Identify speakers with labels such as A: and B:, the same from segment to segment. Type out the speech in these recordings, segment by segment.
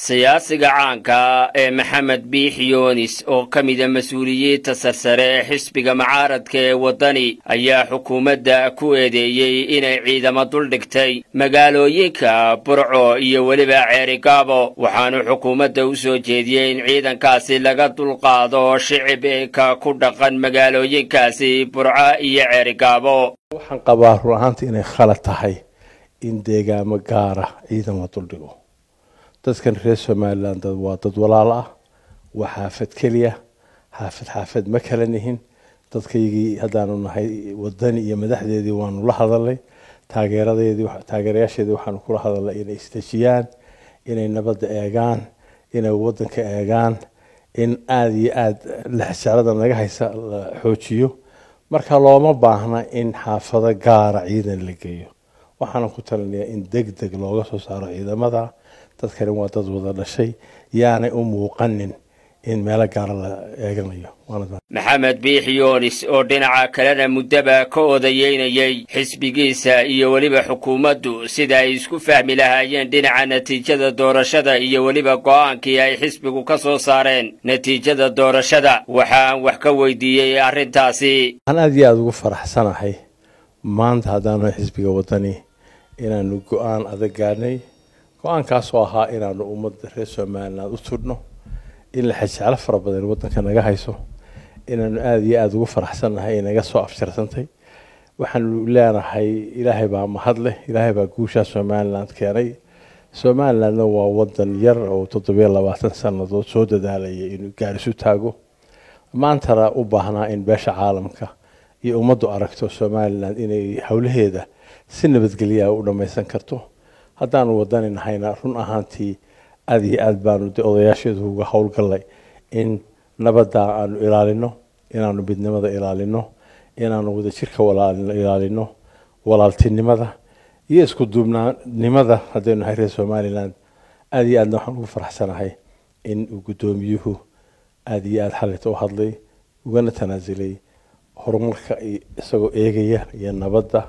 A: siyaasiga caanka ee maxamed biix yoonis oo ka mida mas-uuliyiinta sarsare ee xisbiga mucaaradka ee waddani ayaa xukuumadda ku eedeeyey inay ciidamo duldhigtay magaalooyinka burco iyo weliba ceerigaabo waxaanu xukuumadda u soo jeediyey in ciidankaasi laga dulqaado shicibka ku dhaqan magaalooyinkaasi burco iyo ceerigaabo
B: waxaan qabaa run ahaanta inay khalad tahay in deegaamo gaara ciidamo duldhigo dadkan reer somalilan dad waa dad walaal ah waa xaafad keliya xaafad xaafad ma kala nihin dadkaygii haddaanu nahay wadani iyo madaxdeedii waanu la hadalnay taageeradeedii taageerayaasheedii waxaanu kula hadalnay inay isdejiyaan inay nabadda eegaan inay waddanka eegaan in aada iyo aada lexsaarada naga haysa la xoojiyo marka looma baahna in xaafado gaara ciidan la geeyo waxaana ku talinayaa in deg deg looga soo saaro ciidamada dadkani waa dad wada dhashay yaanay u muuqanin in meelo gaara la eeganayo
A: maxamed biix yoonis oo dhinaca kalena muddaba ka odayeynayey xisbigiisa iyo weliba xukuumaddu sida ay isku fahmi lahaayeen dhinaca natiijada doorashada iyo weliba go'aankii ay xisbigu ka soo saareen natiijada doorashada waxaan wax ka weydiiyey arrintaasi
B: waxaan aada iyo aada ugu faraxsanahay maanta haddaanu xisbiga waddani inaanu go-aan adag gaadhnay go-aankaasoo ahaa inaanu ummadda reer somaliland u tudhno in la xajeclo fara badan waddanka naga hayso inaanu aada iyo aada ugu faraxsannahay inaga soo afjarsantay waxaanu leenahay ilaahay baa mahadleh ilaahay baa guushaa somaliland keenay somalilandna waa waddan yar oo toddobiyo labaatan sannadood soo dadaalaya inuu gaarisu taago maantana u baahnaa in beesha caalamka iyo ummaddu aragto somalilan inay howlaheeda si nabadgelyaa u dhammaysan karto haddaanu wadani nahayna run ahaantii aada iyo aad baanu de odayaasheedu uga howlgallay in nabadda aanu ilaalino inaanu midnimada ilaalino inaanu wadajirka ilaalino walaaltinimada iyo isku duubnaanimada haddaynu nahay reer somalilan aada iyo aadna waxaan ugu faraxsanahay in uu guddoomiyuhu aada iyo aada xalita u hadlay ugana tanaasulay horumarka isagoo eegaya iyo nabadda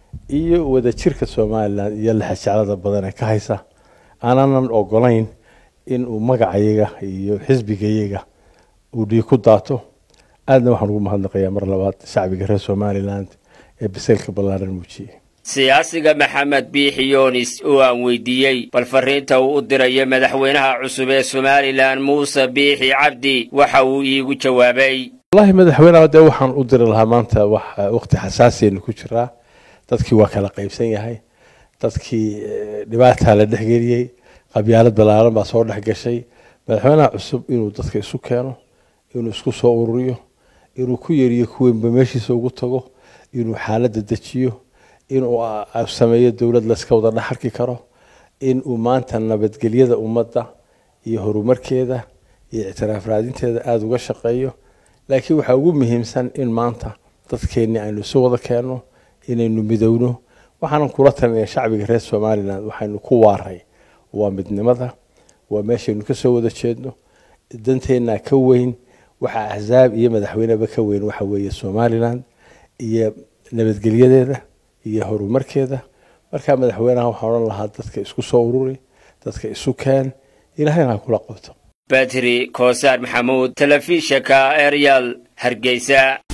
B: iyo wadajirka somalilan iyo laxajeclada badan ee ka haysa aanaanan ogolayn in uu magacayaga iyo xisbigayaga uu dhiig ku daato aadna waxaan ugu mahadnaqayaa mar labaad shacbiga reer somalilan ee biseylka ballaaran muujiyey
A: siyaasiga maxamed biixi yoonis oo aan weydiiyey bal fariinta uu u dirayo madaxweynaha cusub ee somalilan muuse biixi cabdi waxa uu iigu jawaabay
B: wallahi madaxweyneha dee waxaan u diri lahaa maanta wax waqti xasaasiyaynu ku jiraa dadkii waa kala qaybsan yahay dadkii dhibaataa la dhexgeliyey qabyaalad ballaaran baa soo dhex gashay madaxweynaha cusub inuu dadka isu keeno inuu isku soo ururiyo inuu ku yeriyo kuweynba meeshiisa ugu tago inuu xaaladda dejiyo inuu sameeyo dowlad layska wada dhexarki karo inuu maanta nabadgelyada ummadda iyo horumarkeeda iyo ictiraaf raadinteeda aada uga shaqeeyo laakiin waxaa ugu muhiimsan in maanta dadkeenni aynu isu wada keenno inaynu midowno waxaanan kula talinaya shacbiga reer somalilan waxaynu ku waaray waa midnimada waa meeshaynu kasoo wada jeedno danteennaa ka weyn waxaa axsaab iyo madaxweyneba ka weyn waxa weeye somalilan iyo nabadgelyadeeda iyo horumarkeeda markaa madaxweynaha waxaan odhan lahaa dadka isku soo ururi dadka isu keen ilahayna ha kula qabto
A: badri koosaar maxamuud telefishinka eryal hargeysa